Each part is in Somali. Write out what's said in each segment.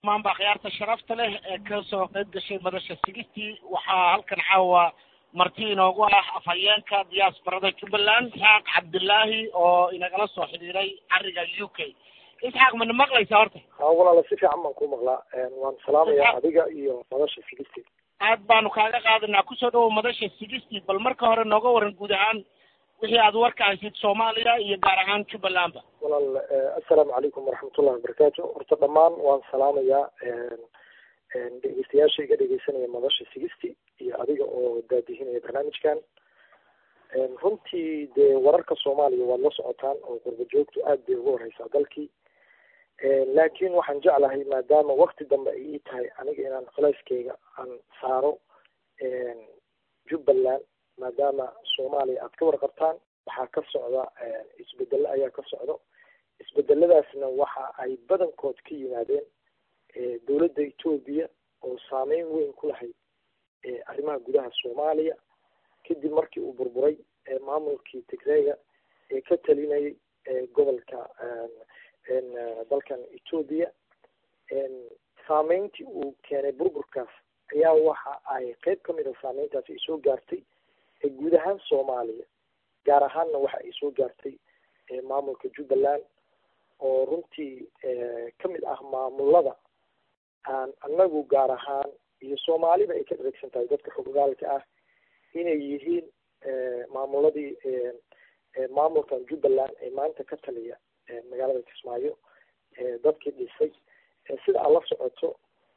dhammaanba akhyaarta sharafta leh ee ka soo qayb gashay madasha sigistii waxaa halkan caawa marti inoogu ah afhayeenka diyaasbarada jubbaland isxaaq cabdullaahi oo inagala soo xidhiiray cariga u k isxaaq mana maqlaysaa horta ha walaala si fiican baan kuu maqlaa waan salaamayaa adiga iyo madasha sigistii aad baanu kaaga qaadanaa kusoo dhawow madasha sigistii bal marka hore nooga waran guud ahaan wixii aad warka haysid soomaaliya iyo gaar ahaan jubbalandba walaal assalaamu calaykum waraxmatullahi wabarakaatu horta dhammaan waan salaamayaa dhegeystayaasha iga dhegeysanaya madasha sigisti iyo adiga oo daadihinaya barnaamijkan runtii dee wararka soomaaliya waad la socotaan oo qurba joogtu aad bay uga horeysaa dalkii laakiin waxaan jeclahay maadaama wakti dambe ay ii tahay aniga inaan culeyskeyga aan saaro jubbaland maadaama soomaaliya aad ka warqabtaan waxaa ka socda isbedelo ayaa ka socdo isbedeladaasna waxa ay badankood ka yimaadeen dowladda etoobiya oo saameyn weyn ku lahayd arrimaha gudaha soomaaliya kadib markii uu burburay maamulkii tigreega ee ka talinayay gobolka dalkan etoobiya saameyntii uu keenay burburkaas ayaa waxa ay qeyb ka mid a saameyntaasi ay soo gaartay guud ahaan soomaaliya gaar ahaanna waxa ay soo gaartay maamulka jubbaland oo runtii ka mid ah maamulada aan anagu gaar ahaan iyo soomaalida ay ka dheregsan tahay dadka xogogaalka ah inay yihiin maamuladii maamulkan jubbaland ee maanta ka taliya magaalada kismaayo dadkii dhisay sida aad la socoto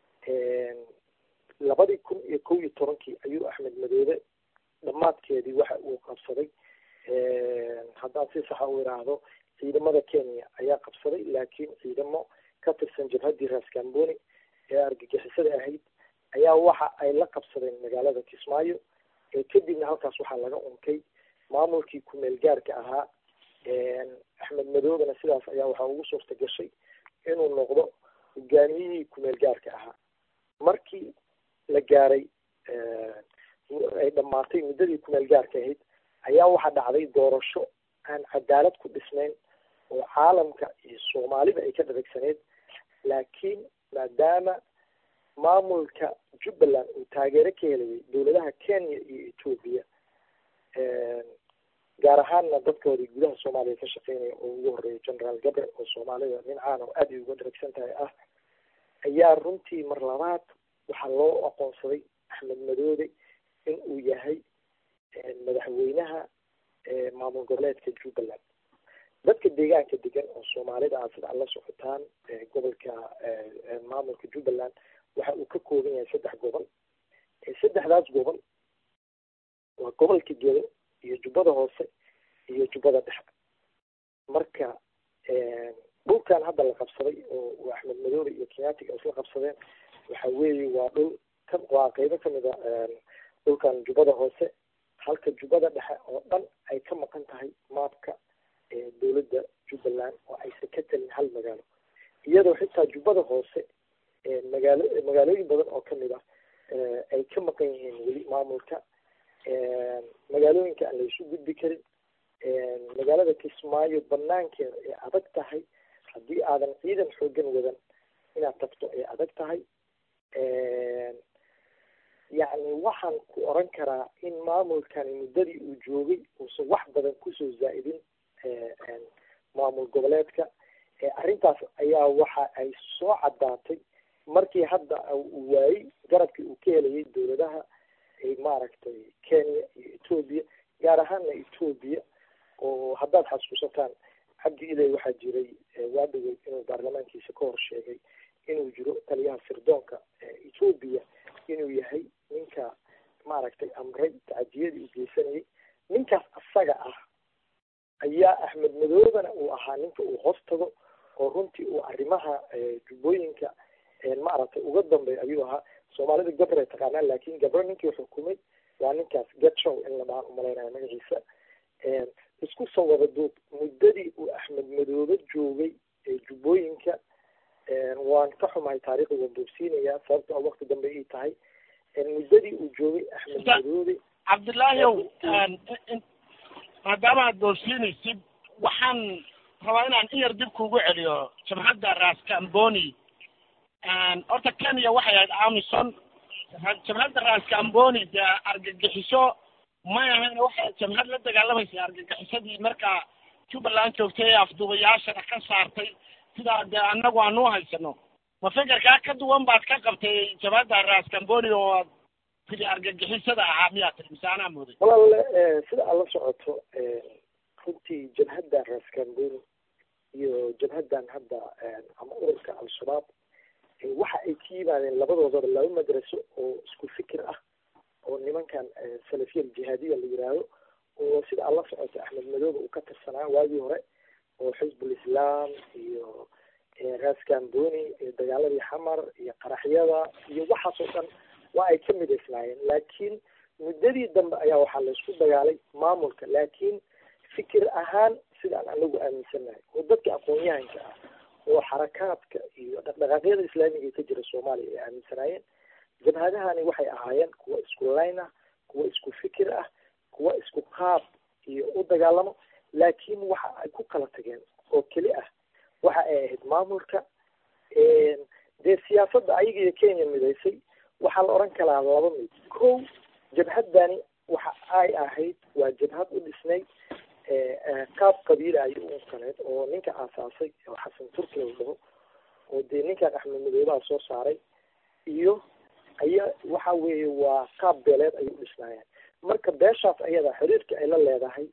labadii kun iyo kow iyo tobankii ayuu axmed madoobe dhammaadkeedii waxa uu qabsaday haddaan si saxa u iraahdo ciidamada kenya ayaa qabsaday laakiin ciidamo ka tirsan jabhaddii raascamboni ee argagixisada ahayd ayaa waxa ay la qabsadeen magaalada kismaayo kadibna halkaas waxaa laga unkay maamulkii kumeel gaarka ahaa axmed madoobena sidaas ayaa waxaa ugu suurta gashay inuu noqdo hogaamiyihii kumeel gaarka ahaa markii la gaaray ay dhammaatay muddadii kumeel gaarka ahayd ayaa waxaa dhacday doorasho aan cadaalad ku dhisnayn oo caalamka iyo soomaalida ay ka dharegsaneyd laakiin maadaama maamulka jubbaland uu taageero ka helayay dowladaha kenya iyo etoobiya gaar ahaanna dadkoodii gudaha soomaaliya ka shaqeynaya oo ugu horeeya generaal gabre oo soomaalida nin caan oo aad ay uga dharagsan tahay ah ayaa runtii mar labaad waxaa loo aqoonsaday axmed madoobe in uu yahay madaxweynaha maamul goboleedka jubbaland dadka deegaanka degan oo soomaalida aad sida ad la socotaan gobolka maamulka jubbaland waxa uu ka kooban yahay saddex gobol saddexdaas gobol waa gobolka gedo iyo jubbada hoose iyo jubbada dhexe marka dhulkan hadda la qabsaday oo axmed madoobe iyo kenyaatiga isla qabsadeen waxa weeye waa dhul ka waa qeybo kamid a dhulkan jubbada hoose halka jubbada dhexe oo dhan ay ka maqan tahay maabka dowladda jubbaland oo aysan ka talin hal magaalo iyadoo xitaa jubbada hoose magaalo magaalooyin badan oo kamid ah ay ka maqan yihiin weli maamulka magaalooyinka aan laysu gudbi karin magaalada kismaayo banaankeeda ay adag tahay haddii aadan ciidan xoogan wadan inaad tagto ay adag tahay yacni waxaan ku oran karaa in maamulkani muddadii uu joogay uusan wax badan kusoo zaa'idin maamul goboleedka arrintaas ayaa waxa ay soo caddaatay markii hadda uu waayey garabkii uu ka helayay dowladaha maaragtay kenya iyo etoobiya gaar ahaanna etoobiya oo haddaad xasuusataan cabdi iley waxaa jiray waa dhowey inuu baarlamaankiisa ka hor sheegay inuu jiro taliyaha sirdoonka etoobiya inuu yahay ninka maaragtay amray tacadiyadii uu geysanayay ninkaas asaga ah ayaa axmed madoobena uu ahaa ninka uu hoos tago oo runtii uu arrimaha jubbooyinka maaragtay uga dambeey ayuu ahaa soomaalida gabre taqaanaan laakin gabre ninkii xukumay waa ninkaas getshow in la dhahaan umalaynaya magaciisa isku soo wada duub muddadii uu axmed madoobe joogay jubbooyinka waan ka xumahay taariikhda waan boobsiinayaa sababto wakti dambe ii tahay muddadii uu joogay axmed madoobe cabdullaahi ow maadaama aad boobsiinaysid waxaan rabaa inaan in yar dib kugu celiyo jamcadda raskamboni horta kenya waxay ahayd amison jabhadda raskamboni dee argagixiso may ahayn waxay jabhad la dagaalamaysay argagixisadii markaa jubbaland joogtay ee afduubayaashana ka saartay sidaa dee annagu aanu haysano ma fekerkaa ka duwan baad ka qabtay jabhadda raskamboni oo aad tiri argagixisada ahaa miyaa tiri mise anaa mooday walaale sida aad la socoto runtii jabhadda raskamboni iyo jabhaddan hadda ama ururka al-shabaab waxa ay ka yimaadeen labadoodaba laba madraso oo isku fikir ah oo nimankan salafiya aljihaadiya la yiraahdo oo sida aad la socoto axmed madoobe uu ka tirsanaa waagii hore oo xisbul islaam iyo raskamboni iyo dagaaladii xamar iyo qaraxyada iyo waxaasoo dhan waa ay ka midaysnaayeen laakiin muddadii dambe ayaa waxaa laysku dagaalay maamulka laakiin fikir ahaan sidaan anagu aaminsannahay oo dadka aqoon-yahanka ah oo xarakaadka iyo dhaqdhaqaaqyada islaamiga ee ka jira soomaaliya ay aaminsanaayeen jabhadahani waxay ahaayeen kuwa isku layn ah kuwa isku fikir ah kuwa isku qaab iyo u dagaalamo laakiin waxa ay ku kala tageen oo keli ah waxa ay ahayd maamulka dee siyaasadda ayaga iyo kenya midaysay waxaa la odhan karaa laba mid kow jabhaddani waxa ay ahayd waa jabhad u dhisnay qaab qabiila ayay u kaleed oo ninka aasaasay oo xasan turki la dhaho oo dee ninkan axmed madoobaha soo saaray iyo aya waxa weeye waa qaab beeleed ayay u dhisnaayeen marka beeshaas ayada xiriirka ay la leedahay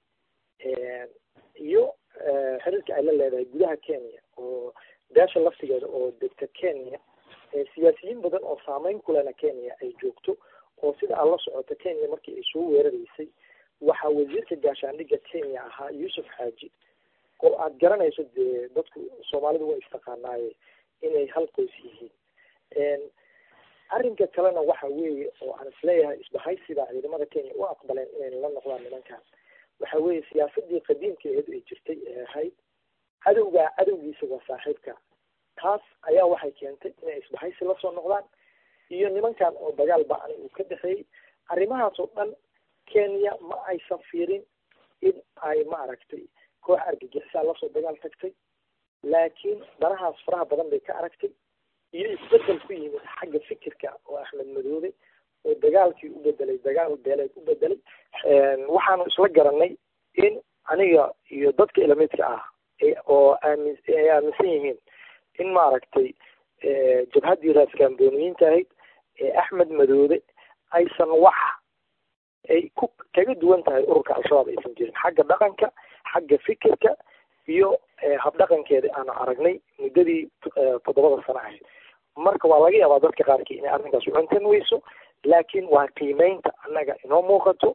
iyo xiriirka ay la leedahay gudaha kenya oo beesha laftigeeda oo degta kenya siyaasiyiin badan oo saameyn kulena kenya ay joogto oo sida aad la socoto kenya markii ay soo weeraraysay waxaa wasiirka gaashaandhigga kenya ahaa yuusuf xaaji oo aad garanayso dee dadku soomaalidu way istaqaanaaye inay hal qoys yihiin arrinka kalena waxa weeye oo aan isleeyahay isbahaysiba ciidamada kenya u aqbaleen inay la noqdaan nimankan waxa weeye siyaasadii qadiimkeedu ay jirtay ee ahayd cadowgaa cadowgiisa waa saaxiibka taas ayaa waxay keentay inay isbahaysi lasoo noqdaan iyo nimankan oo dagaal ba-ani uu ka dhexeeyey arrimahaas oo dhan kenya ma aysan fiirin in ay maaragtay koox argagixisaa lasoo dagaal tagtay laakiin danahaas faraha badan bay ka aragtay iyo isbedel ku yimid xagga fikirka oo axmed madoobe oo dagaalkii u bedelay dagaal beeleed u bedelay waxaanu isla garanay in aniga iyo dadka ilamidka ah oo aamin ay aaminsan yihiin in maaragtay jabhaddii raaskamboniyiinta ahayd ee axmed madoobe aysan wax ay ku kaga duwan tahay ururka al-shabaab aysan jirin xagga dhaqanka xagga fikirka iyo habdhaqankeeda aanu aragnay muddadii toddobada sano ahayd marka waa laga yaabaa dadka qaarkii inay arrinkaas u cuntan weyso laakiin waa qiimeynta annaga inoo muuqato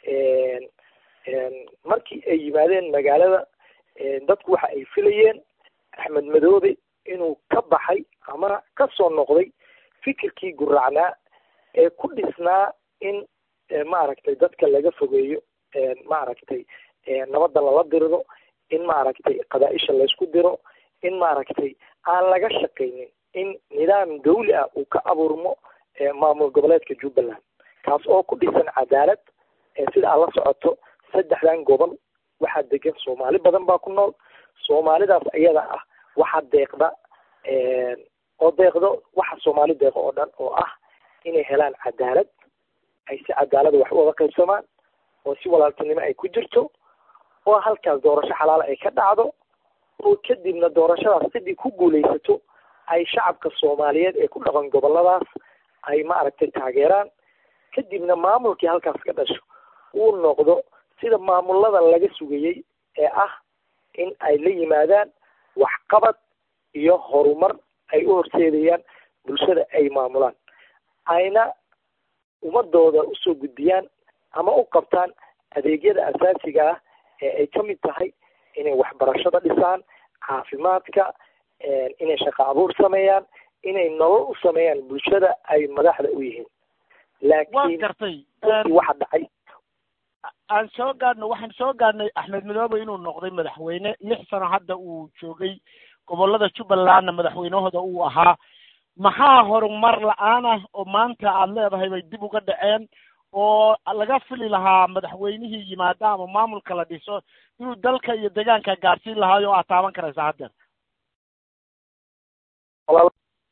markii ay yimaadeen magaalada dadku waxa ay filayeen axmed madoobe inuu ka baxay ama ka soo noqday fikirkii guraacnaa ee ku dhisnaa in maaragtay dadka laga fogeeyo maaragtay nabadda lala dirdo in maaragtay qabaa-isha laysku diro in maaragtay aan laga shaqaynin in nidaam dawli ah uu ka abuurmo maamul goboleedka jubbaland kaas oo ku dhisan cadaalad sida aad la socoto saddexdan gobol waxaa degan soomaali badan baa ku nool soomaalidaas iyada ah waxaa deeqda oo deeqdo waxa soomaali deeqo oo dhan oo ah inay helaan cadaalad ay si cadaalada wax u wada qaybsamaan oo si walaaltinimo ay ku jirto oo halkaas doorasho xalaala ay ka dhacdo oo kadibna doorashadaas sidii ku guulaysato ay shacabka soomaaliyeed ee ku dhaqan goboladaas ay maaragtay taageeraan kadibna maamulkii halkaas ka dhasho uu noqdo sida maamulada laga sugayey ee ah in ay la yimaadaan waxqabad iyo horumar ay u horseedayaan bulshada ay maamulaan ayna ummadooda usoo gudbiyaan ama u qabtaan adeegyada asaasiga ah ee ay ka mid tahay inay waxbarashada dhisaan caafimaadka inay shaqo abuur sameeyaan inay nolol u sameeyaan bulshada ay madaxda u yihiin laakiin gartay waxa dhacay aan soo gaadhno waxaan soo gaadhnay axmed madoobe inuu noqday madaxweyne lix sano hadda uu joogay gobolada jubbalandna madaxweynahooda uu ahaa maxaa horumar la-aan ah oo maanta aad leedahay bay dib uga dhaceen oo laga fili lahaa madaxweynihii yimaada ama maamulka la dhiso inuu dalka iyo deegaanka gaadhsiin lahaayo o aad taaban karaysaa haddeer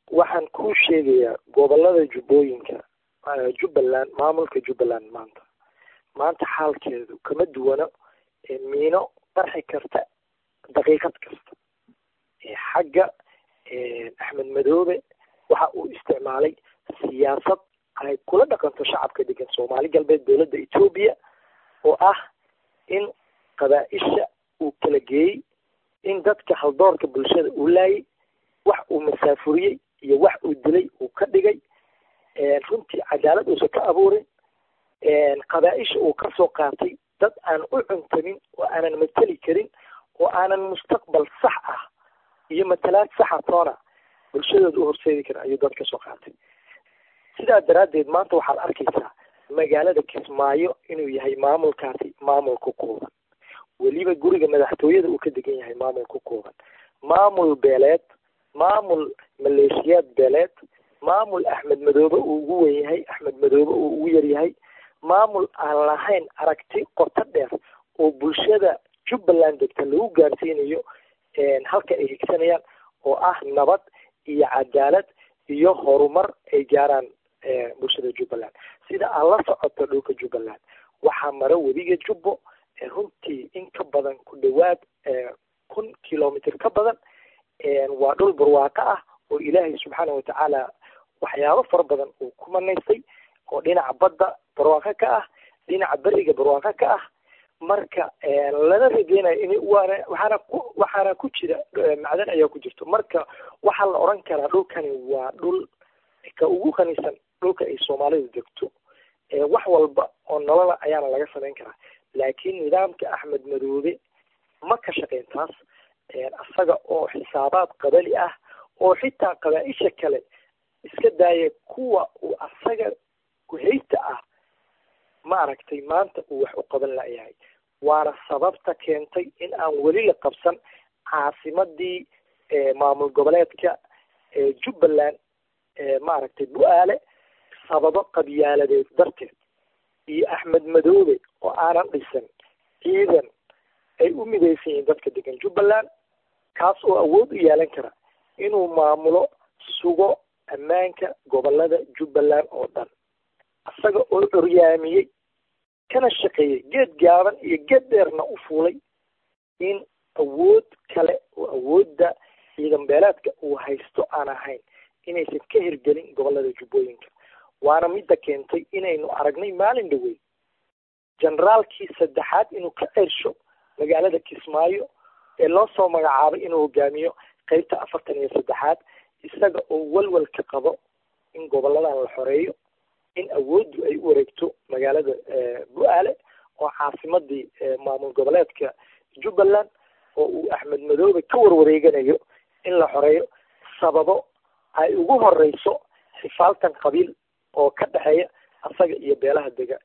waxaan kuu sheegayaa gobolada jubbooyinka jubbaland maamulka jubbaland maanta maanta xaalkeedu kama duwano miino qarxi karta daqiiqad kasta xagga axmed madoobe waxa uu isticmaalay siyaasad ay kula dhaqanto shacabka degan soomaali galbeed dowladda etoobiya oo ah in qabaa-isha uu kala geeyey in dadka haldoorka bulshada uu laayay wax uu masaafuriyey iyo wax uu dilay uu ka dhigay runtii cadaalad uusan ka abuurin qabaa-isha uu kasoo qaatay dad aan u cuntamin oo aanan mateli karin oo aanan mustaqbal sax ah iyo matalaad saxa toona bulshadooda u horseedi karin ayuu dad kasoo qaatay sidaa daraaddeed maanta waxaad arkaysaa magaalada kismaayo inuu yahay maamulkaasi maamul ku kooban weliba guriga madaxtooyada uu ka degan yahay maamul ku kooban maamul beeleed maamul maleeshiyaad beeleed maamul axmed madoobe uu ugu wen yahay axmed madoobe uu ugu yar yahay maamul aan lahayn aragti qoto dheer oo bulshada jubbaland degta lagu gaarsiinayo halka ay higsanayaan oo ah nabad iyo cadaalad iyo horumar ay gaaraan bulshada jubbaland sida aan la socoto dhulka jubbaland waxaa maro webiga jubbo runtii in ka badan ku dhawaad kun kilomitr ka badan waa dhul barwaaqo ah oo ilaahay subxaana watacaala waxyaabo fara badan uu ku manaystay oo dhinaca badda barwaaqo ka ah dhinaca beriga barwaaqo ka ah marka lana rajeynayo in waana waxaana ku waxaana ku jira macdan ayaa ku jirto marka waxaa la oran karaa dhulkani waa dhul ka ugu qanisan dhulka ay soomaalidu degto wax walba oo nolola ayaana laga samayn karaa laakiin nidaamka axmed madoobe ma ka shaqeyn taas isaga oo xisaabaad qabali ah oo xitaa qabaa-isha kale iska daaya kuwa uu asaga kuhaysta ah ma aragtay maanta uu wax u qaban layahay waana sababta keentay in aan weli la qabsan caasimadii maamul goboleedka jubbaland maaragtay bu-aale sababo qabyaaladeed darteed iyo axmed madoobe oo aanan dhisan ciidan ay u midaysan yihiin dadka degan jubbaland kaas oo awood u yeelan kara inuu maamulo sugo ammaanka gobolada jubbaland oo dhan isaga oo curyaamiyey kana shaqeeyey geed gaaban iyo geed dheerna u fuulay in awood kale oo awoodda ciidan beeleedka uu haysto aan ahayn inaysan ka hirgelin gobolada jubbooyinka waana midda keentay inaynu aragnay maalin dhaweyn generaalkii saddexaad inuu ka cersho magaalada kismaayo ee loo soo magacaabay inuu hogaamiyo qeybta afartan iyo saddexaad isaga oo walwal ka qabo in goboladan la xoreeyo in awooddu ay u wareegto magaalada bu-aale oo caasimadii maamul goboleedka jubbaland oo uu axmed madoobe ka warwareeganayo in la xoreeyo sababo ay ugu horeyso xifaaltan qabiil oo ka dhexeeya asaga iyo beelaha dega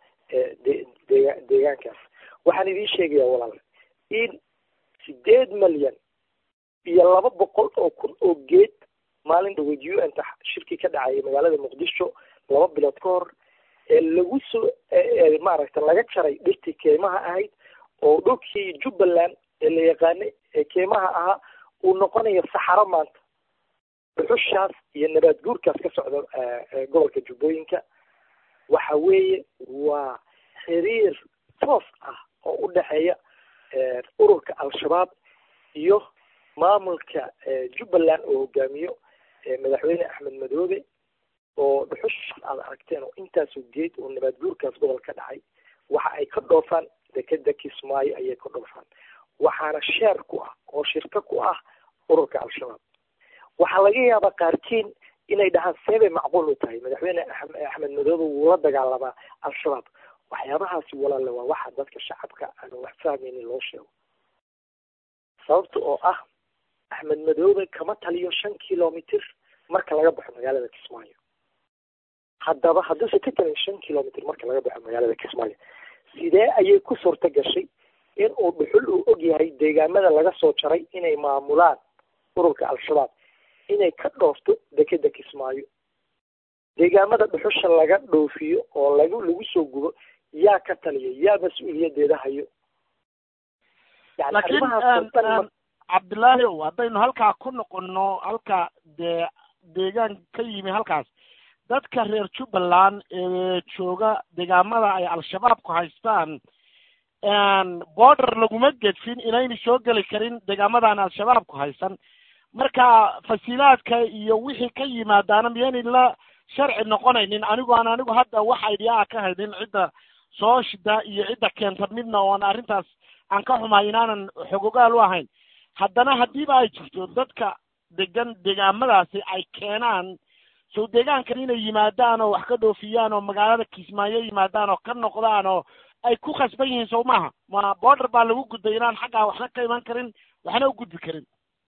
dega deegaankaas waxaan idiin sheegayaa walaal in sideed malyan iyo laba boqol oo kun oo geed maalin dhaweyd u n ta shirkii ka dhacayay magaalada muqdisho laba bilood ka hor ee lagu soo maaragta laga jaray dhirtii keymaha ahayd oo dhulkii jubbaland ee la yaqaanay ee keymaha ahaa uu noqonayo saxaro maanta dhuxushaas iyo nabaad guurkaas ka socda gobolka jubbooyinka waxa weeye waa xiriir toos ah oo u dhexeeya ururka al-shabaab iyo maamulka jubbaland oo hogaamiyo madaxweyne axmed madoobe oo dhuxushaas aad aragteen oo intaasoo geed oo nabaad guurkaas gobol ka dhacay waxa ay ka dhoofaan dekeda kismaayo ayay ka dhoofaan waxaana sheer ku ah oo shirka ku ah ururka al-shabaab waxaa laga yaabaa qaarkiin inay dhahaan seebay macquul u tahay madaxweyne axmed madoobe wuu la dagaalamaa al-shabaab waxyaabahaasi walaale waa waxa dadka shacabka aan wax fahmaynin loo sheego sababta oo ah axmed madoobe kama taliyo shan kilomitr marka laga baxo magaalada kismaayo haddaba hadduusan ka talin shan kilomitr marka laga baxo magaalada kismaayo sidee ayay ku suurta gashay in uu dhuxul uu og yahay deegaamada laga soo jaray inay maamulaan ururka al-shabaab inay ka dhoofto dekeda kismaayo deegaamada dhuxusha laga dhoofiyo oo lagu lagu soo gubo yaa ka taliya yaa mas-uuliyadeeda hayo laakiin cabdullaahi ow haddaynu halkaa ku noqono halka dee deegaan ka yimi halkaas dadka reer jubbaland ee jooga deegaamada ay al-shabaabku haystaan border laguma gedfin inaynu soo geli karin deegaamadan al-shabaabku haysan marka fasiilaadka iyo wixii ka yimaadaana miyaynay la sharci noqonaynin anigu aan anigu hadda wax idea ka haynin cidda soo shida iyo cidda keenta midna oon arrintaas aan ka xumahay inaanan xogogaal u ahayn haddana haddiiba ay jirto dadka degan deegaamadaasi ay keenaan sow deegaankan inay yimaadaan oo wax ka dhoofiyaan oo magaalada kismaayo yimaadaan oo ka noqdaan oo ay ku khasban yihiin sow maaha ma border baa lagu gudbay inaan xaggaa waxna ka iman karin waxna u gudbi karin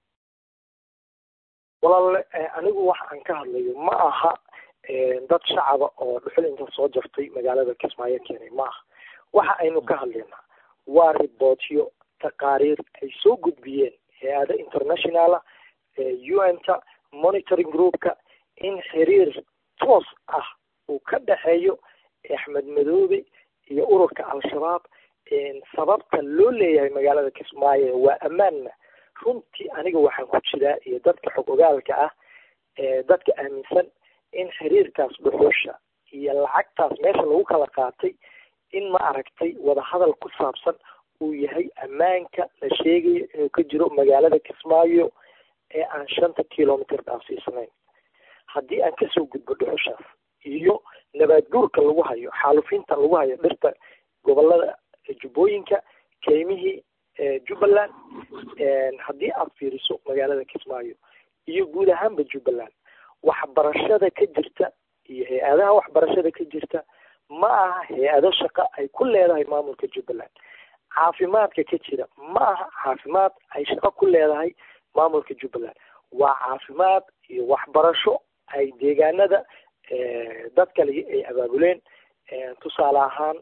walaale anigu waxa aan ka hadlayo ma aha dad shacaba oo dhuxul inta soo jartay magaalada kismaayo keenay ma aha waxa aynu ka hadlaynaa waa ribootyo taqaariir ay soo gudbiyeen hay-ada internationala u n ta monitoring groupka in xiriir toos ah uu ka dhexeeyo axmed madoobe iyo ururka al-shabaab sababta loo leeyahay magaalada kismaayo waa ammaanna runtii aniga waxaan ku jiraa iyo dadka xog ogaalka ah dadka aaminsan in xiriirkaas dhuxusha iyo lacagtaas meesha lagu kala qaatay in ma aragtay wadahadal ku saabsan uu yahay ammaanka la sheegayo inuu ka jiro magaalada kismaayo ee aan shanta kilomitr dhaafsiisnayn haddii aan kasoo gudbo dhuxushaas iyo nabaad guurka lagu hayo xaalufinta lagu hayo dhirta gobolada jubbooyinka keymihii jubbaland haddii aad fiiriso magaalada kismaayo iyo guud ahaanba jubbaland waxbarashada ka jirta iyo hay-adaha waxbarashada ka jirta ma aha hay-ado shaqo ay ku leedahay maamulka jubbaland caafimaadka ka jira ma aha caafimaad ay shaqo ku leedahay maamulka jubbaland waa caafimaad iyo waxbarasho ay deegaanada dad kale ay abaabuleen tusaale ahaan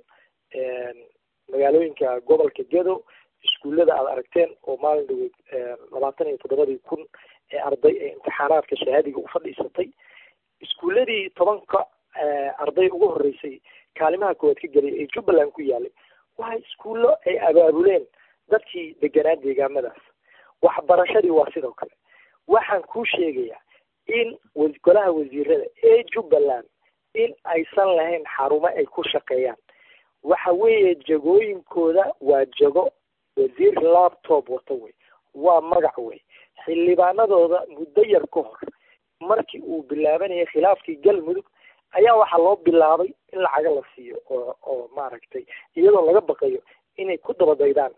magaalooyinka gobolka gedo iskuullada aad aragteen oo maalin dhaweyd labaatan iyo toddobadii kun ee arday ee imtixaanaadka shahaadiga u fadhiisatay iskuulladii tobanka arday ugu horreysay kaalimaha koowaad ka gelay ee jubbaland ku yaalay waa iskuullo ay abaabuleen dadkii deganaa deegaamadaas waxbarashadii waa sidoo kale waxaan kuu sheegayaa in golaha wasiirada ee jubbaland in aysan lahayn xarumo ay ku shaqeeyaan waxa weeye jagooyinkooda waa jago wasiir laptop wata wey waa magac wey xildhibaanadooda muddo yar ka hor markii uu bilaabanayay khilaafkii galmudug ayaa waxaa loo bilaabay in lacaga la siiyo oo oo maaragtay iyadoo laga baqayo inay ku dabadaydaan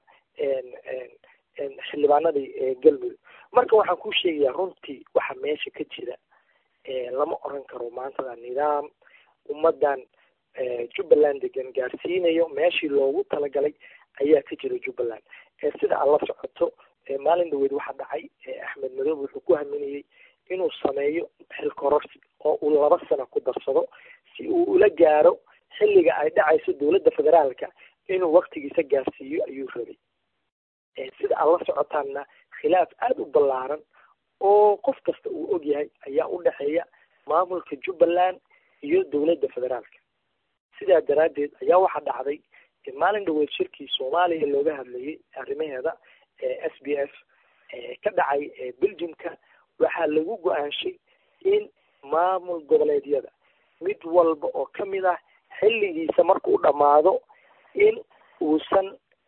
xildhibaanadii galmudug marka waxaan ku sheegayaa runtii waxa meesha ka jira lama oran karo maantada nidaam ummadan jubbaland degan gaarsiinayo meeshii loogu talagalay ayaa ka jira jubbaland sida aad la socoto maalin dhaweyd waxaa dhacay axmed madoobe wuxuu ku haminayey inuu sameeyo xilkororsi oo uu laba sano ku darsado si uu ula gaaro xilliga ay dhacayso dowladda federaalka inuu waktigiisa gaarsiiyo ayuu rabay sida aad la socotaanna khilaaf aada u ballaaran oo qof kasta uu og yahay ayaa u dhexeeya maamulka jubbaland iyo dowladda federaalka sidaa daraaddeed ayaa waxaa dhacday maalin dhaweyd shirkii soomaaliya looga hadlayay arrimaheeda s b f ka dhacay belgiumka waxaa lagu go-aanshay in maamul goboleedyada mid walba oo ka mid ah xilligiisa markuu dhammaado in uusan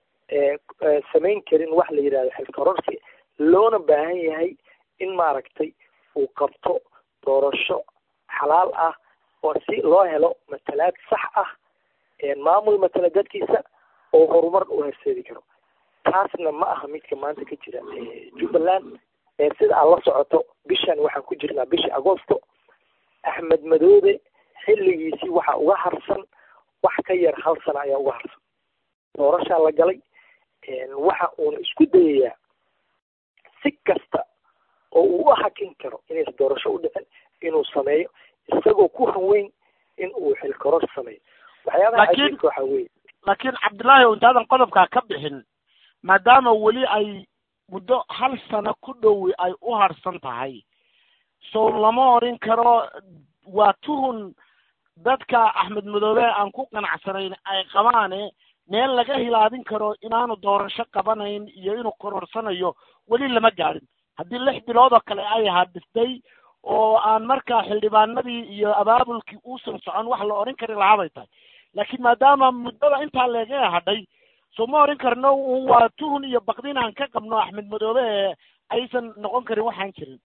samayn karin wax la yidhahdo xilkororsi loona baahan yahay in maaragtay uu qabto doorasho xalaal ah oo si loo helo matalaad sax ah maamul matala dadkiisa oo horumar u horseedi karo taasna ma aha midka maanta ka jira jubbaland sida aad la socoto bishan waxaan ku jirnaa bishii agosto axmed madoobe xilligiisii waxaa uga harsan wax ka yar hal sana ayaa uga harsan doorashaa la galay waxa uuna isku dayayaa si kasta oo uu u hakin karo inays doorasho u dhicin inuu sameeyo isagoo ku hanweyn in uu xilkoror sameeyo waxyaabaha cajiibka waxa weeye laakiin cabdullaahi intaadan qodobkaa ka bixin maadaama weli ay muddo hal sano ku dhowi ay u harsan tahay so lama orin karo waa tuhun dadka axmed madoobe aan ku qanacsanayn ay qabaane meel laga hilaadin karo inaanu doorasho qabanayn iyo inuu kororsanayo weli lama gaadhin haddii lix bilood oo kale ay hadistay oo aan markaa xildhibaanadii iyo abaabulkii uusan socon wax la odhan kari lahaa bay tahay laakiin maadaama muddada intaa leega hadhay soo ma odhan karno un waa tuhun iyo bakdin aan ka qabno axmed madoobe ee aysan noqon karin waxaan jirin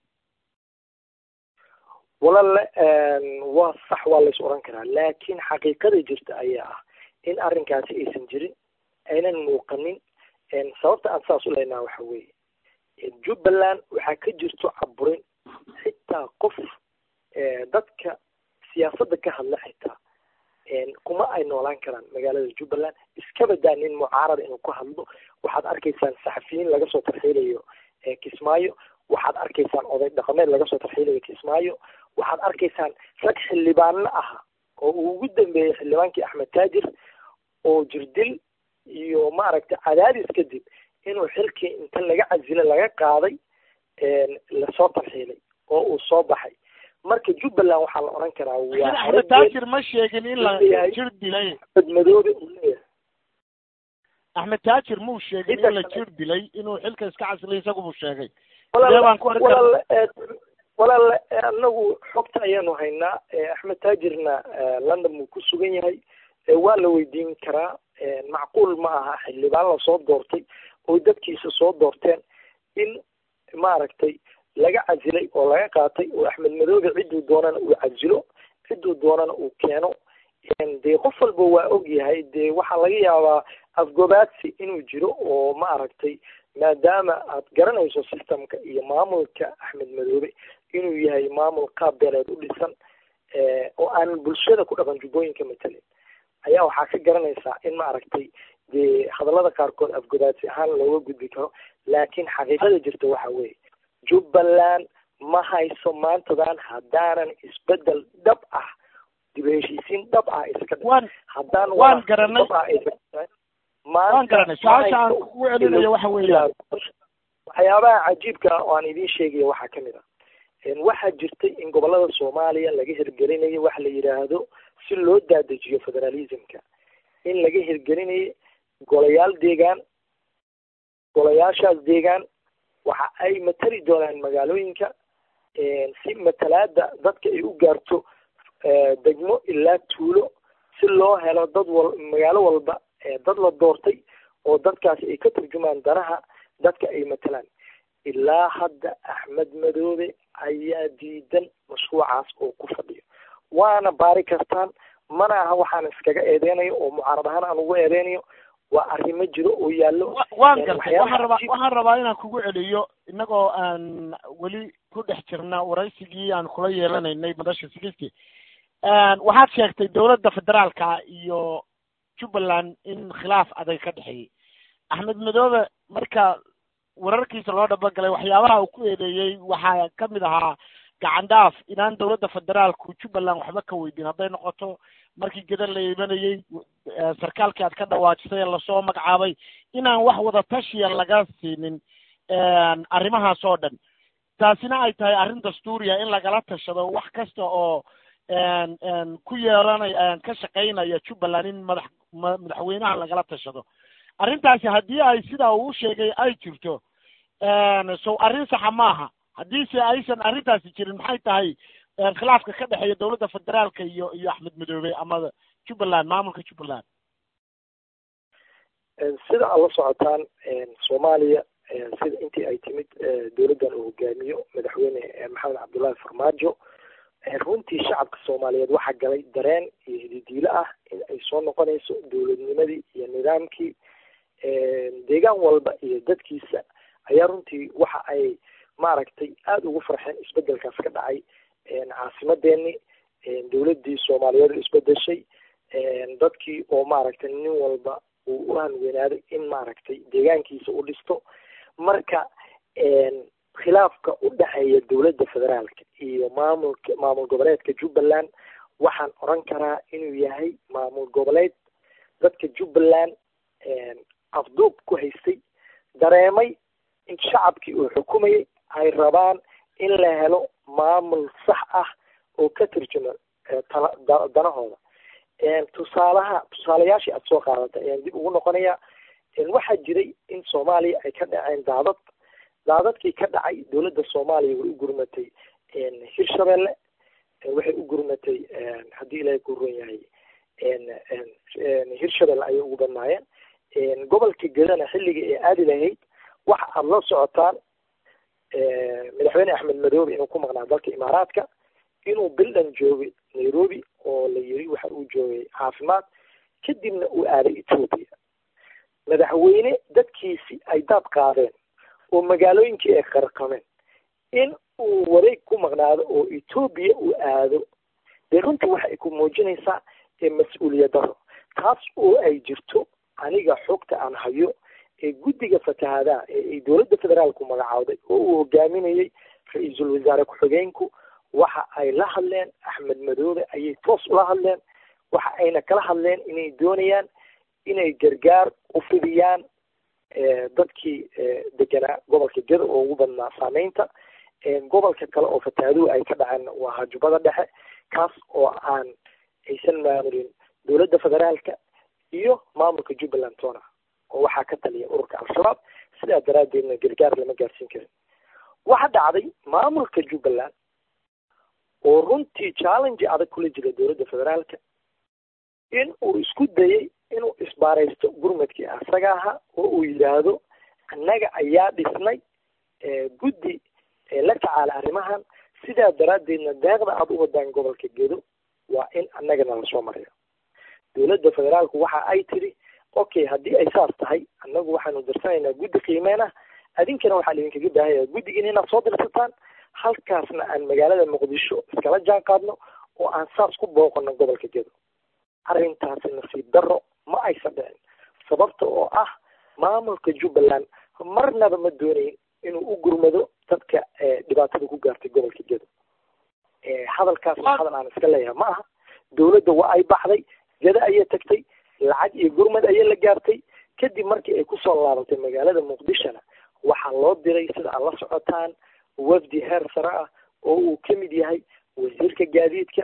walaale waa sax waa lays odhan karaa laakiin xaqiiqada jirta ayaa ah in arrinkaasi aysan jirin aynan muuqanin sababta aan saas u leynaa waxa weeye jubbaland waxaa ka jirto caburin xitaa qof dadka siyaasadda ka hadla xitaa kuma ay noolaan karaan magaalada jubbaland iska badaa nin mucaarada inuu ku hadlo waxaad arkaysaan saxafiyiin laga soo tarxiilayo kismaayo waxaad arkaysaan oday dhaqameed laga soo tarxiilayo kismaayo waxaad arkaysaan rag xildhibaano aha oo uu ugu dambeeyey xildhibaankii axmed taajir oo jirdil iyo maaragtay cadaadis kadib inuu xilkii inta laga casilo laga qaaday lasoo tarxiilay oo uu soo baxay marka jubbaland waxaa la odhan karaa waa axmed taajir ma sheegin in la jir dilay axmed madoobe uu leeyahay axmed taajir muu sheegin in la jir dilay inuu xilka iska casilay isagu buu sheegay walaal walaal anagu xogta ayaanu haynaa axmed taajirna london buu ku sugan yahay waa la weydiin karaa macquul ma aha xildhibaan lasoo doortay oo dadkiisa soo doorteen in maaragtay laga casilay oo laga qaatay oo axmed madoobe cidduu doonana uu casilo cidduu doonana uu keeno dee qof walba waa og yahay dee waxaa laga yaabaa afgobaadsi inuu jiro oo ma aragtay maadaama aad garanayso systemka iyo maamulka axmed madoobe inuu yahay maamul qaab beeleed u dhisan oo aan bulshada ku dhaqan jubbooyinka matelin ayaa waxaa ka garanaysaa in ma aragtay dee hadallada qaarkood afgobaadsi ahaan looga gudbi karo laakiin xaqiiqada jirta waxa weeye jubbaland ma hayso maantadan haddaanan isbedel dhab ah dib heshiisiin dhab ah iska waan haddaan waan garanay dhab ah aysan waan garanay su-aasha aan kugu celinayo waxa weeyaan waxyaabaha cajiibka ah oo aan idiin sheegaya waxaa kamid ah waxaa jirtay in gobolada soomaaliya laga hirgelinayo waxa la yidhaahdo si loo daadejiyo federalismka in laga hirgelinayo golayaal deegaan golayaashaas deegaan waxa ay matali doonaan magaalooyinka si matalaada dadka ay u gaarto degmo ilaa tuulo si loo helo dad wal magaalo walba dad la doortay oo dadkaasi ay ka turjumaan danaha dadka ay matalaan ilaa hadda axmed madoobe ayaa diidan mashruucaas oo ku fadhiyo waana baari kartaan mana aha waxaan iskaga eedeynayo oo mucaarad ahaan aan ugu eedeynayo waa arrimo jiro oo yaallo waan gartay waxaan rabaa waxaan rabaa inaan kugu celiyo innagoo aan weli ku dhex jirna waraysigii aan kula yeelanaynay madasha sigiski waxaad sheegtay dowladda federaalka iyo jubbaland in khilaaf adag ka dhexeeyey axmed madoobe marka wararkiisa loo dhabagalay waxyaabaha uu ku eedeeyey waxaa kamid ahaa gacan dhaaf inaan dowladda federaalku jubbaland waxba ka weydiin hadday noqoto markii geda la imanayey sarkaalkii aad ka dhawaajisay ee lasoo magacaabay inaan wax wada tashiya laga siinin arrimahaas oo dhan taasina ay tahay arrin dastuuriya in lagala tashado wax kasta oo ku yeelanaya ka shaqaynaya jubbaland in madax madaxweynaha lagala tashado arrintaasi haddii ay sidaa uu sheegay ay jirto sow arrin saxa maaha haddiise aysan arrintaasi jirin maxay tahay khilaafka ka dhexeeya dowladda federaalka iyo iyo axmed madoobe ama jubbaland maamulka jubbaland sida aad la socotaan soomaaliya sida intii ay timid dowladdan uu hogaamiyo madaxweyne maxamed cabdullaahi farmaajo runtii shacabka soomaaliyeed waxaa galay dareen iyo hididiilo ah in ay soo noqonayso dowladnimadii iyo nidaamkii deegaan walba iyo dadkiisa ayaa runtii waxa ay maaragtay aada ugu farxeen isbedelkaas ka dhacay caasimadeeni dowladdii soomaaliyeed isbedeshay dadkii oo maaragtay nin walba uu u hanweynaaday in maaragtay deegaankiisa u dhisto marka khilaafka u dhexeeya dowladda federaalka iyo maamulka maamul goboleedka jubbaland waxaan oran karaa inuu yahay maamul goboleed dadka jubbaland afduub ku haystay dareemay in shacabkii uu xukumayay ay rabaan in la helo maamul sax ah oo ka turjuma tala danahooda tusaalaha tusaalayaashii aada soo qaadatay ayaan dib ugu noqonaya waxaa jiray in soomaaliya ay ka dhaceen daadad daadadkii ka dhacay dowladda soomaaliya way u gurmatay hirshabelle waxay u gurmatay haddii ilaahay ku ron yahay hirshabelle ayay ugu badnaayeen gobolka gedana xilliga ee aadi lahayd waxa aada la socotaan madaxweyne axmed madoobe inuu ku maqnaa dalka imaaraadka inuu bildhan joogay nairobi oo la yiri waxa uu joogay caafimaad kadibna uu aaday ethoopia madaxweyne dadkiisi ay daad qaadeen oo magaalooyinkii ay qarqameen in uu wareeg ku maqnaado oo ethoopia uu aado dee runtii waxa ay ku muujinaysaa mas-uuliyad daro taas oo ay jirto aniga xogta aan hayo ee guddiga fatahaadaha ee ay dowladda federaalku magacaawday oo uu hogaaminayey ra-iisul wasaare ku-xigeenku waxa ay la hadleen axmed madoobe ayay toos ula hadleen waxa ayna kala hadleen inay doonayaan inay gargaar u fidiyaan dadkii deganaa gobolka geda oo ugu badnaa saameynta gobolka kale oo fatahaaduhu ay ka dhaceen waa hajubada dhexe kaas oo aan aysan maamulin dowladda federaalka iyo maamulka jubbaland tona oo waxaa ka taliya ururka al-shabaab sidaa daraaddeedna gargaar lama gaarsiin karin waxa dhacday maamulka jubbaland oo runtii challenge adag kula jira dowladda federaalka in uu isku dayay inuu isbaaraysto gurmadkii asaga ahaa oo uu yidhaahdo annaga ayaa dhisnay guddi la tacaala arrimahan sidaa daraaddeedna deeqda aada u wadaan gobolka gedo waa in annagana lasoo mariyo dowladda federaalku waxa ay tiri okay haddii ay saas tahay annagu waxaanu dirsanaynaa guddi qiimeen ah adinkana waxaa laidinkaga baahaya guddigiina inaad soo dirsataan halkaasna aan magaalada muqdisho iskala jaan qaadno oo aan saas ku booqano gobolka gedo arrintaasi nasiib darro ma aysan dhicin sababta oo ah maamulka jubbaland marnaba ma doonayn inuu u gurmado dadka dhibaatada ku gaartay gobolka gedo hadalkaasna hadal aan iska leeyahay ma aha dowladda waa ay baxday geda ayay tagtay lacag iyo gurmad ayay la gaartay kadib markii ay kusoo laabatay magaalada muqdishona waxaa loo diray sida aad la socotaan wafdi heer sare ah oo uu ka mid yahay wasiirka gaadiidka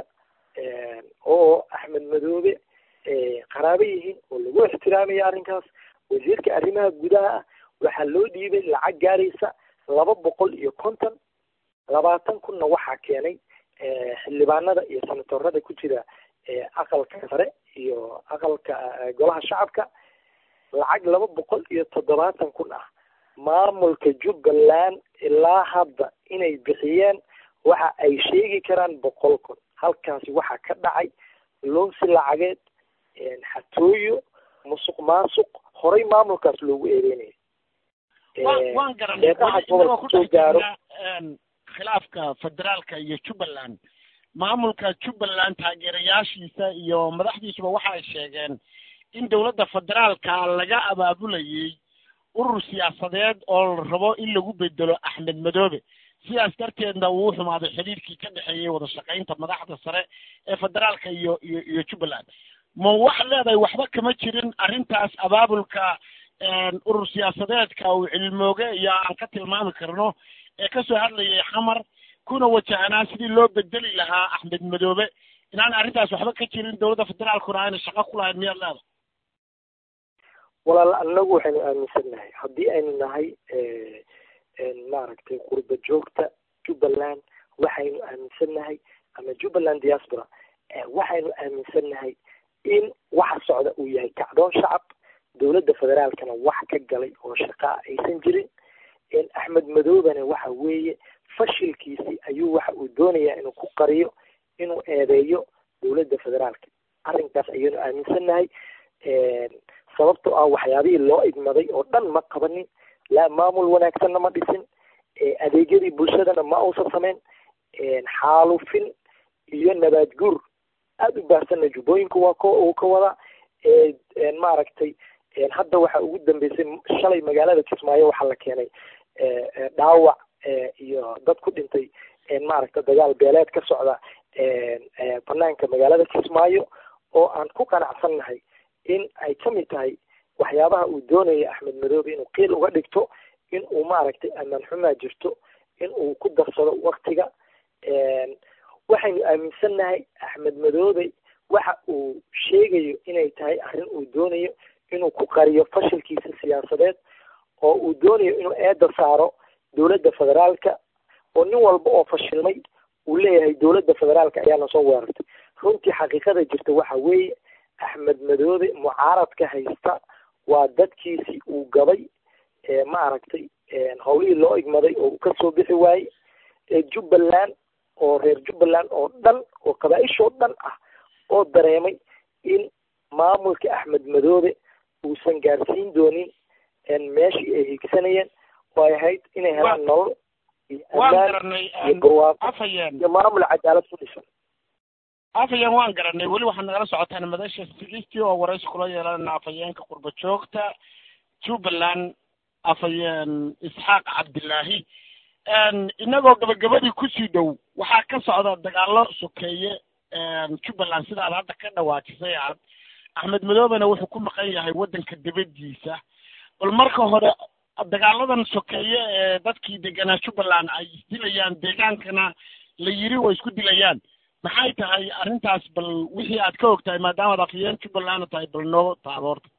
oo axmed madoobe qaraabo yihiin oo lagu ixtiraamaya arrinkaas wasiirka arrimaha gudaha ah waxaa loo dhiibay lacag gaaraysa laba boqol iyo konton labaatan kunna waxaa keenay xildhibaanada iyo senatorada ku jira aqalka sare iyo aqalka golaha shacabka lacag laba boqol iyo toddobaatan kun ah maamulka jubbaland ilaa hadda inay bixiyeen waxa ay sheegi karaan boqol kun halkaasi waxaa ka dhacay loonsi lacageed xatooyo musuq maasuq horay maamulkaas loogu eedeynaya waan garanay inagoo ku dhex jirna khilaafka federaalka iyo jubbaland maamulka jubbaland taageerayaashiisa iyo madaxdiisuba waxa ay sheegeen in dowladda federaalka laga abaabulayay urur siyaasadeed oo la rabo in lagu bedelo axmed madoobe sidaas darteedna uu xumaaday xidhiirkii ka dhexeeyey wada shaqaynta madaxda sare ee federaalka iyo iyo iyo jubbaland ma waxaad leedahay waxba kama jirin arrintaas abaabulka urur siyaasadeedka uu cilmooge iyo aan ka tilmaami karno ee kasoo hadlayay xamar kuna wajahanaa sidii loo bedeli lahaa axmed madoobe inaan arrintaas waxba ka jirin dowladda federaalkuna ayna shaqo ku lahayn miyaad leedahay walaal annagu waxaynu aaminsannahay haddii aynu nahay maaragtay qurba joogta jubbaland waxaynu aaminsannahay ama jubbaland diaspora waxaynu aaminsannahay in waxa socda uu yahay kacdoon shacab dowladda federaalkana wax ka galay oo shaqaa aysan jirin axmed madoobena waxa weeye fashilkiisii ayuu waxa uu doonayaa inuu ku qariyo inuu eedeeyo dowladda federaalka arrinkaas ayaynu aaminsannahay sababtoo ah waxyaabihii loo idmaday oo dhan ma qabanin laa maamul wanaagsanna ma dhisin adeegyadii bulshadana ma uusan samayn xaalufin iyo nabaad guur aada u baahsanna jubbooyinka waa ko uu ka wadaa maaragtay hadda waxa ugu dambeysay shalay magaalada kismaayo waxaa la keenay dhaawac iyo dad ku dhintay maaragta dagaal beeleed ka socda banaanka magaalada kismaayo oo aan ku qanacsannahay in ay ka mid tahay waxyaabaha uu doonaya axmed madoobe inuu qiil uga dhigto in uu maaragtay amaan xumaa jirto in uu ku darsado waktiga waxaynu aaminsannahay axmed madoobe waxa uu sheegayo inay tahay arrin uu doonayo inuu ku qariyo fashilkiisa siyaasadeed oo uu doonayo inuu eedda saaro dowladda federaalka oo nin walba oo fashilmay uu leeyahay dowladda federaalka ayaana soo weerartay runtii xaqiiqada jirta waxa weeye axmed madoobe mucaaradka haysta waa dadkiisii uu gabay ma aragtay howlihii loo igmaday oo uu kasoo bixi waayey jubbaland oo reer jubbaland oo dhan oo qabaa-ishoo dhan ah oo dareemay in maamulka axmed madoobe uusan gaarsiin doonin meeshii ay higsanayeen oo ay ahayd inay helaan nolol iyo amaan iyo barwaaqo iyo maamul cadaalad ku dhisan afhayeen waan garanay weli waxaad nagala socotaan madasha sigistii oo waraysi kula yeelanayna afhayeenka qurba joogta jubbaland afhayeen isxaaq cabdilaahi inagoo gabagabadii kusii dhow waxaa ka socda dagaalo sokeeye jubbaland sidaad hadda ka dhawaajisay aad axmed madoobena wuxuu ku maqan yahay waddanka dibadiisa bal marka hore dagaaladan sokeeye ee dadkii deganaa jubbaland ay isdilayaan deegaankana la yiri way isku dilayaan maxay tahay arrintaas bal wixii aad ka og tahay maadaamaad afhayeen jubbalandna tahay bal noo taaboorta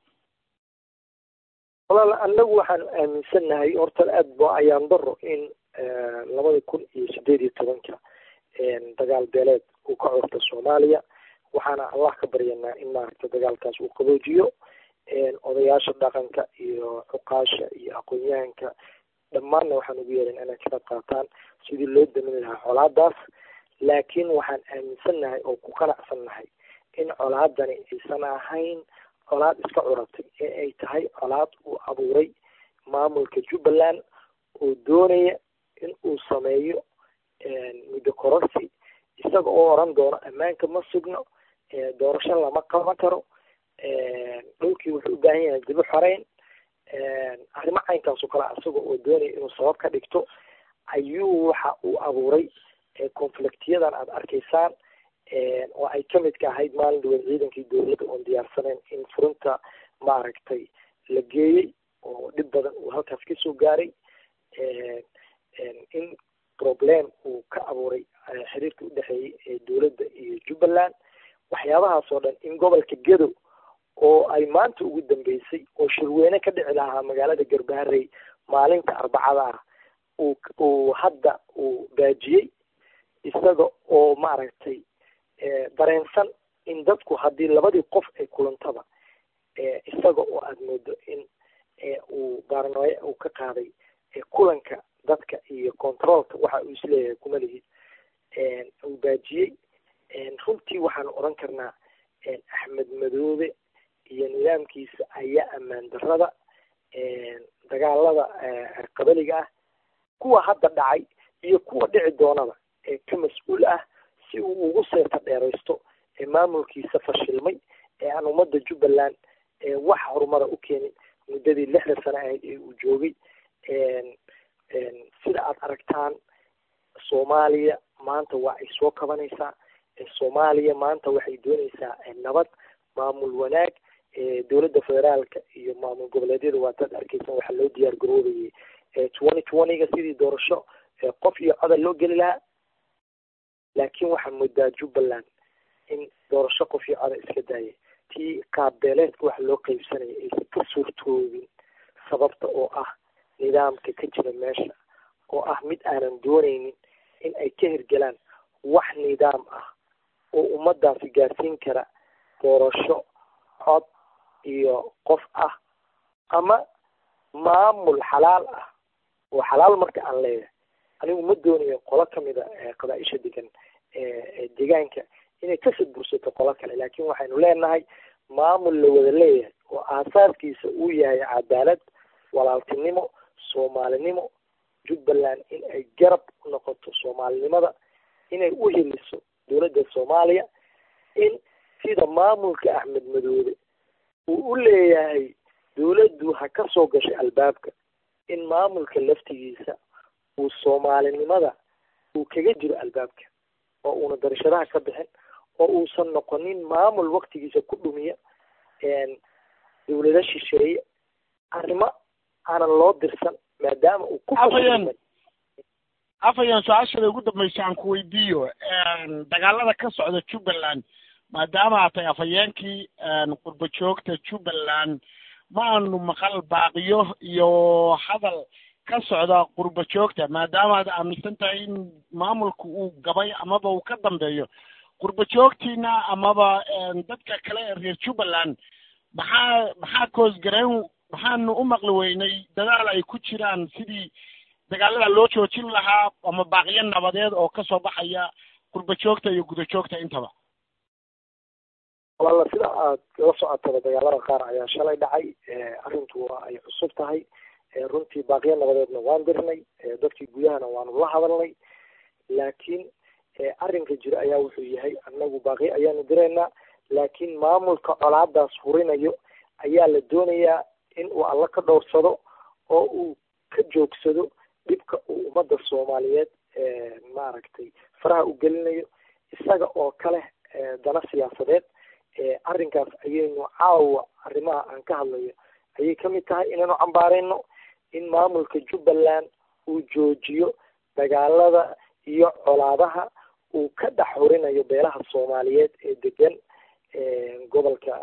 walaal annagu waxaan aaminsannahay horta aada bo ayaan daro in labada kun iyo sideed iyo tobanka dagaal beeleed uu ka curta soomaaliya waxaana allah ka baryanaa in maaragta dagaalkaas uu qaboojiyo odayaasha dhaqanka iyo cuqaasha iyo aqoon-yahanka dhammaanna waxaan ugu yeeran inay ka qayb qaataan sidii loo damin lahaa colaadaas laakiin waxaan aaminsannahay oo ku qanacsannahay in colaadani aysan ahayn colaad iska curatay ee ay tahay colaad uu abuuray maamulka jubbaland oo doonaya in uu sameeyo muddo kororsi isaga oo oran doono ammaanka ma sugno doorasho lama qaban karo dhulkii wuxuu u baahan yahay dibu xoreyn arrimo caynkaas oo kale isaga oo doonaya inuu sabab ka dhigto ayuu waxa uu abuuray conflictyadan aada arkaysaan oo ay kamid ka ahayd maalin dhaweed ciidankii dowladda oon diyaarsaneyn in furinta maaragtay la geeyey oo dhib badan uu halkaas kasoo gaaray in problem uu ka abuuray xiriirka udhexeeyey ee dowladda iyo jubbaland waxyaabahaas oo dhan in gobolka gedo oo ay maanta ugu dambeysay oo shirweyne ka dhici lahaa magaalada garbaharey maalinta arbacada ah uu uu hadda uu baajiyey isaga oo maaragtay dareensan in dadku haddii labadii qof ay kulantaba isaga oo aada moodo in uu baarnooye uu ka qaaday kulanka dadka iyo controolka waxa uu isleeyahay kuma lihid uu baajiyey runtii waxaan oran karnaa axmed madoobe iyo nidaamkiisa ayaa ammaan darada dagaalada qabaliga ah kuwa hadda dhacay iyo kuwa dhici doonaba ee ka mas-uul ah si uu ugu seeta dheeraysto ee maamulkiisa fashilmay ee aan ummadda jubbaland wax horumara u keenin muddadii lixda sano ahayd ee uu joogay sida aada aragtaan soomaaliya maanta waa ay soo kabanaysaa soomaaliya maanta waxay doonaysaa nabad maamul wanaag dowladda federaalka iyo maamul goboleedyada waataad arkeysan waxaa loo diyaar garoobayay twenty twentyga sidii doorasho qof iyo codal loo geli lahaa laakiin waxaa moodaa jubbaland in doorasho qof iyo coda iska daaya tii qaabbeeleedka waxa loo qeybsanaya aysan ka suurtoobin sababta oo ah nidaamka ka jira meesha oo ah mid aanan dooneynin in ay ka hirgelaan wax nidaam ah oo ummadaasi gaarsiin kara doorasho cod iyo qof ah ama maamul xalaal ah oo xalaal marka aan leeyahay anigu ma doonayo qolo kamida qabaa-isha degan deegaanka inay kasoo bursato qolo kale laakin waxaynu leenahay maamul la wada leeyahay oo aasaaskiisa uu yahay cadaalad walaaltinimo soomaalinimo jubbaland in ay garab u noqoto soomaalinimada inay u heliso dowladda soomaaliya in sida maamulka axmed madoobe uu u leeyahay dowladdu ha ka soo gashay albaabka in maamulka laftigiisa uu soomaalinimada uu kaga jiro albaabka oo uuna darashadaha ka bixin oo uusan noqonin maamul waktigiisa ku dhumiya dowlado shisheeye arrimo aanan loo dirsan maadaama uu ku afayeen afayeen su-aashada ugu dambaysa aan ku weydiiyo dagaalada ka socda jubbaland maadaama aad tahay afhayeenkii qurba joogta jubbaland ma aanu maqal baaqiyo iyo hadal ka socda qurba joogta maadaama aad aaminsan tahay in maamulka uu gabay amaba uu ka dambeeyo qurba joogtiina amaba dadka kale ee reer jubbaland maxaa maxaa koosgarayn maxaanu u maqli weynay dadaal ay ku jiraan sidii dagaalada loo joojin lahaa ama baaqiyo nabadeed oo kasoo baxaya qurba joogta iyo guda joogta intaba walla sida aad la socotaba dagaalada qaar ayaa shalay dhacay arrintu waa ay cusub tahay runtii baaqiyo nabadeedna waan dirnay dadkii gudahana waanu la hadalnay laakiin arrinka jira ayaa wuxuu yahay annagu baaqiyo ayaanu diraynaa laakiin maamulka colaadaas furinayo ayaa la doonayaa in uu alla ka dhowrsado oo uu ka joogsado dhibka uu ummadda soomaaliyeed maaragtay faraha u gelinayo isaga oo kale dana siyaasadeed arrinkaas ayaynu caawa arrimaha aan ka hadlayo ayay kamid tahay inaynu cambaarayno in maamulka jubbaland uu joojiyo dagaalada iyo colaadaha uu ka dhex horinayo beelaha soomaaliyeed ee degan gobolka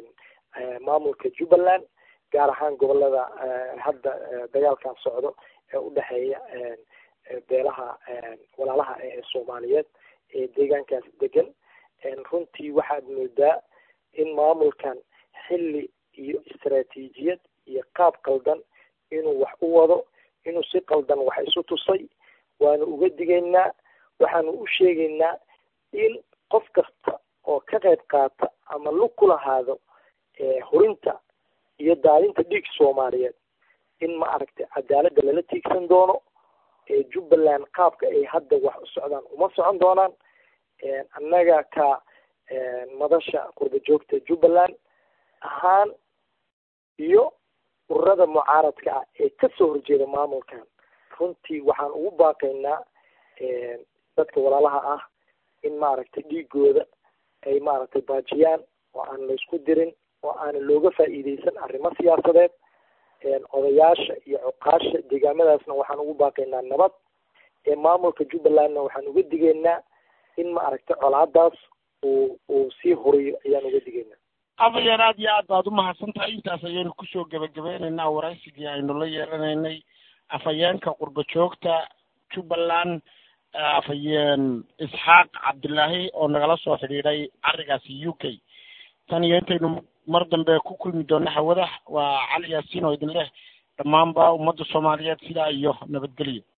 maamulka jubbaland gaar ahaan gobolada hadda dagaalkan socdo ee udhexeeya beelaha walaalaha ee soomaaliyeed ee deegaankaas degan runtii waxaad moodaa in maamulkan xilli iyo istaraatiijiyad iyo qaab qaldan inuu wax u wado inuu si qaldan wax isu tusay waanu uga digaynaa waxaanu u sheegaynaa in qof kasta oo ka qayb qaata ama lug ku lahaado hurinta iyo daadinta dhiig soomaaliyeed in ma aragtay cadaaladda lala tiigsan doono jubbaland qaabka ay hadda wax u socdaan uma socon doonaan annaga ka madasha qurba joogta jubbaland ahaan iyo ururada mucaaradka ah ee kasoo horjeeda maamulkan runtii waxaan ugu baaqaynaa dadka walaalaha ah in maaragtay dhiigooda ay maaragtay baajiyaan oo aan laysku dirin oo aana looga faa'iideysan arrimo siyaasadeed odayaasha iyo cuqaasha deegaamadaasna waxaan ugu baaqaynaa nabad ee maamulka jubbalandna waxaan uga digaynaa in ma aragtay colaadaas uu uu sii horiyo ayaan uga digaynaa afayeer aad iyo aad baad umahadsan tahay intaas ayaynu kusoo gebagabeynaynaa waraysigii aynu la yeelanaynay afhayeenka qurba joogta jubbaland afhayeen isxaaq cabdilaahi oo nagala soo xidhiidhay carigaasi u k tan iyo intaynu mar dambe ku kulmi doona hawada waa cali yaasiin oo idin leh dhammaanba ummadda soomaaliyeed sidaa iyo nabadgelyo